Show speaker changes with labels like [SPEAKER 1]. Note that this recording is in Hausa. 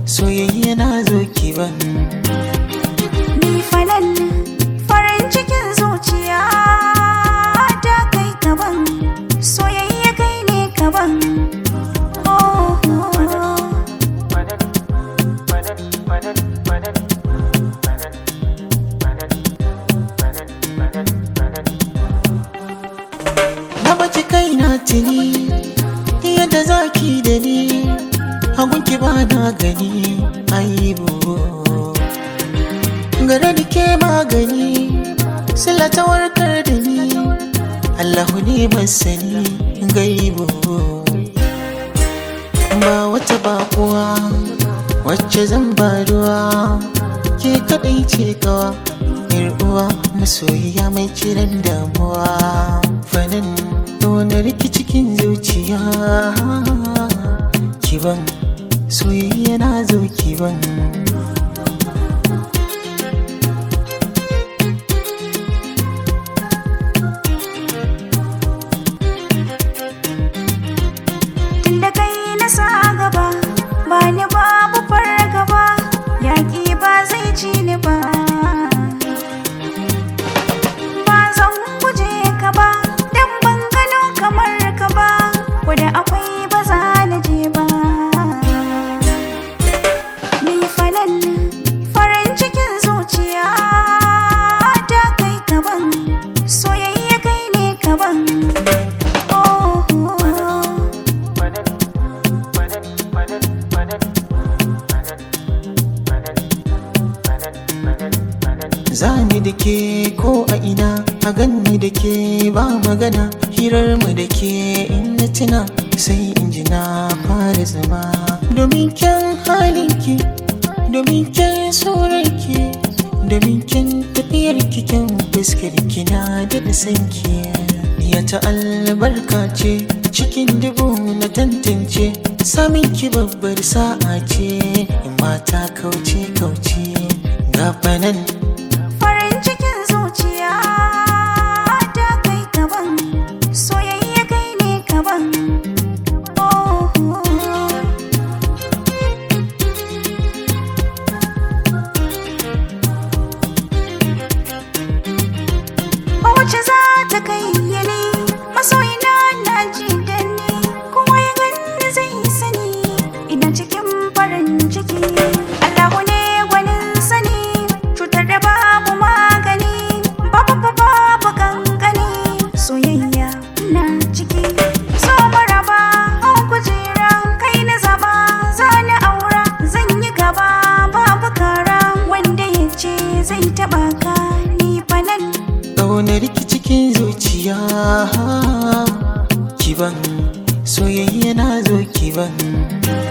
[SPEAKER 1] soyayya na zo kiban
[SPEAKER 2] Ni falal farin cikin zuciya ta kai kaban soyayya kai ne kaban oh, oh, oh.
[SPEAKER 1] na baki kai na tuni yadda zaki da ni hagunki ba na gani aibu gare da ke magani sila ta warkar da ni allahu ne masani gaibu ba wata bakuwa wacce zan ba ruwa ke kadai ce kawa yar uwa masoyiya mai ciran damuwa fanin wani riki cikin zuciya kiban soyayya na zo kiban
[SPEAKER 2] Tunda kai na sa gaba ba ni babu fargaba yaƙi ba zai ci ni ba ba zan guje ka ba dan ban gano kamar ka ba da akwai ba za na je ba ni falal farin cikin zuciya ta kai kaban soyayya kai ne kaban oh, oh, oh.
[SPEAKER 1] Zani da ke ko a ina a ganni da ke ba magana hirar mu da ke in na tuna sai in ji na fara zama domin kyan halinki domin kyan surarki domin kyan tafiyar kyan fuskar kina da da sanki ya ta albarka ce cikin dubu na tantance samin ki babbar sa'a ce in mata kauce kauce gabanan
[SPEAKER 2] Farin cikin zuciya ta kai kaban soyayya kai ne kaban oh, oh, oh. Ba wacce za ta kai yini masoyina na ji da ni kuma ya gani zai sani ina cikin farin ciki Allahu ne gwanin sani cutar da babu magani babu babu babu kankani soyayya na ciki so maraba an kujera kai na zaba zani aura zan yi gaba babu kara wanda ya ce zai taba ka ni fa nan
[SPEAKER 1] ƙaunar ki cikin zuciya kiban soyayya na zo kiban